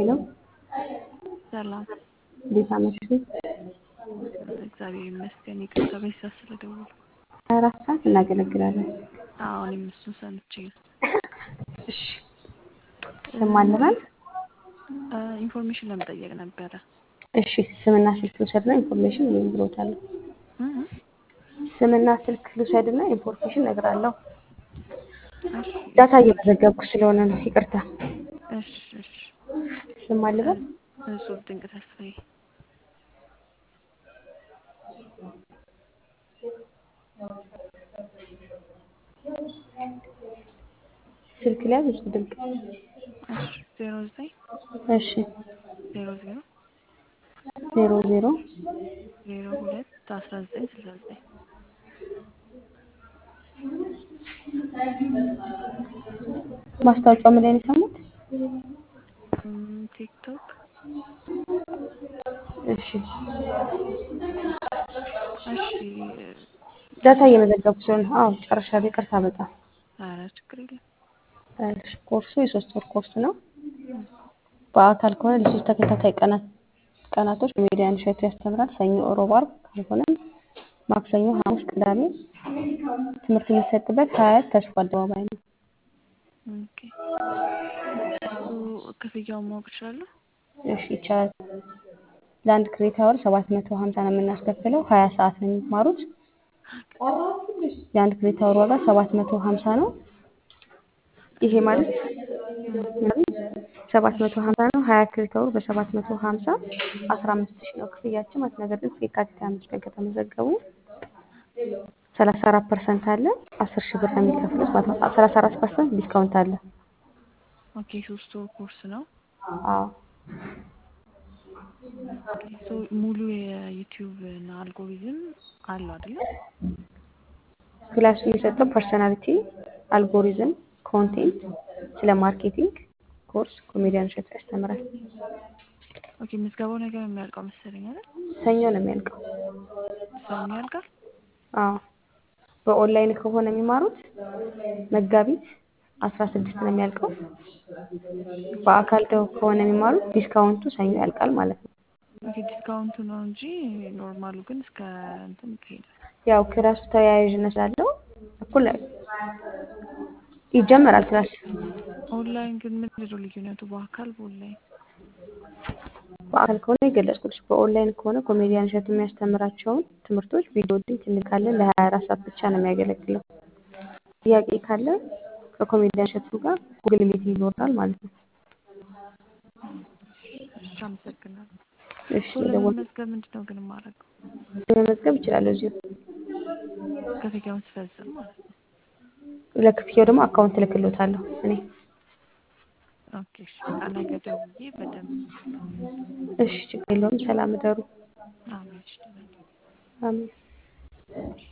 ሄሎ ሰላም እንዴት አመሹ? እግዚአብሔር ይመስገን። ይቅርታ በዚህ ሰዓት ስለደወልኩ። ሀያ አራት ሰዓት እናገለግላለን። አዎ እኔም እሱን ሰምቼ ነው። እሺ ስም አለናል? ኢንፎርሜሽን ለመጠየቅ ነበረ። እሺ ስምና ስልክ ልውሰድና ኢንፎርሜሽን ወይም ብሎታለሁ። እ እ ስምና ስልክ ልውሰድና ኢንፎርሜሽን እነግራለሁ። እሺ ዳታ እየመዘገብኩ ስለሆነ ነው። ይቅርታ። እሺ እሺ። ስም አለበት? እጹብ ድንቅ ተስፋዬ። ስልክ ላይ ብዙ ድንቅ እሺ ዜሮ ዘጠኝ እሺ ዜሮ ዜሮ ዜሮ ዜሮ ዜሮ ሁለት አስራ ዘጠኝ ስልሳ ዘጠኝ ማስታወቂያው ምን ላይ ነው የሰሙት? እም፣ ቲክቶክ እሺ እሺ ዳታ እየመዘገብኩ ስለሆነ አዎ ጨርሻለሁ። ይቅርታ በጣም ኧረ ችግር የለም። እሺ ኮርሱ የሶስት ወር ኮርስ ነው። በአካል ከሆነ ለሶስት ተከታታይ ቀናት ቀናቶች ኮሜዲያን እሸቱ ያስተምራል። ሰኞ፣ ሮብ፣ ዓርብ ካልሆነም ማክሰኞ፣ ሐሙስ፣ ቅዳሜ ትምህርት የሚሰጥበት ሀያት ተስፋ አደባባይ ነው። ኦኬ እሱ ክፍያውን ማወቅ እችላለሁ? እሺ ይቻላል። ለአንድ ክሬት አወር ሰባት መቶ ሀምሳ ነው የምናስከፍለው። ሀያ ሰዓት ነው የሚማሩት። የአንድ ክሬት አወር ዋጋ ሰባት መቶ ሀምሳ ነው። ይሄ ማለት ሰባት መቶ ሀምሳ ነው። ሀያ ክሬት አወር በሰባት መቶ ሀምሳ አስራ አምስት ሺህ ነው ክፍያችን ማለት ነገር ግን የካቲት ሃያ አምስት ቀን ከተመዘገቡ ሰላሳ አራት ፐርሰንት አለ። አስር ሺህ ብር ነው የሚከፍሉት ማለት ነው። ሰላሳ አራት ፐርሰንት ዲስካውንት አለ። ኦኬ ሶስት ወር ኮርስ ነው። አዎ ሶ ሙሉ የዩቲዩብ እና አልጎሪዝም አለው አይደለ? ክላሱ የሚሰጠው ፐርሰናሊቲ፣ አልጎሪዝም፣ ኮንቴንት፣ ስለ ማርኬቲንግ ኮርስ ኮሜዲያን እሸቱ ያስተምራል። ኦኬ ምዝገባው ነገር የሚያልቀው መሰለኝ አይደል? ሰኞ ነው የሚያልቀው። ሰኞ ያልቃል። አዎ በኦንላይን ከሆነ የሚማሩት መጋቢት አስራ ስድስት ነው የሚያልቀው። በአካል ደግሞ ከሆነ የሚማሩት ዲስካውንቱ ሰኞ ያልቃል ማለት ነው። ኦኬ ዲስካውንቱ ነው እንጂ ኖርማሉ ግን እስከ እንትን ይሄዳል። ያው ክላሱ ተያያዥነት ስላለው እኩል ይጀመራል ክላስ። ኦንላይን ግን ምንድን ነው ልዩነቱ? በአካል በኦንላይን በአካል ከሆነ የገለጽኩልሽ፣ በኦንላይን ከሆነ ኮሜዲያን እሸቱ የሚያስተምራቸውን ትምህርቶች ቪዲዮ ሊንክ እንልካለን። ለሀያ አራት ሰዓት ብቻ ነው የሚያገለግለው። ጥያቄ ካለ ከኮሜዲያን እሸቱ ጋር ጉግል ሚቲንግ ይኖራል ማለት ነው። እሺ አመሰግናለሁ። እሺ ሶ ደወል ለመመዝገብ ምንድን ነው ግን የማደርገው? መመዝገብ ይችላለሁ እዚሁ። ክፍያውን ስፈጽም ማለት ነው። ለክፍያው ደግሞ አካውንት እልክልዎታለሁ እኔ። ኦኬ እሺ በቃ ነገ ደውዬ በደንብ እሺ ችግር የለውም። ሰላም እደሩ። አሜን እሺ ደህና ነኝ። አሜን።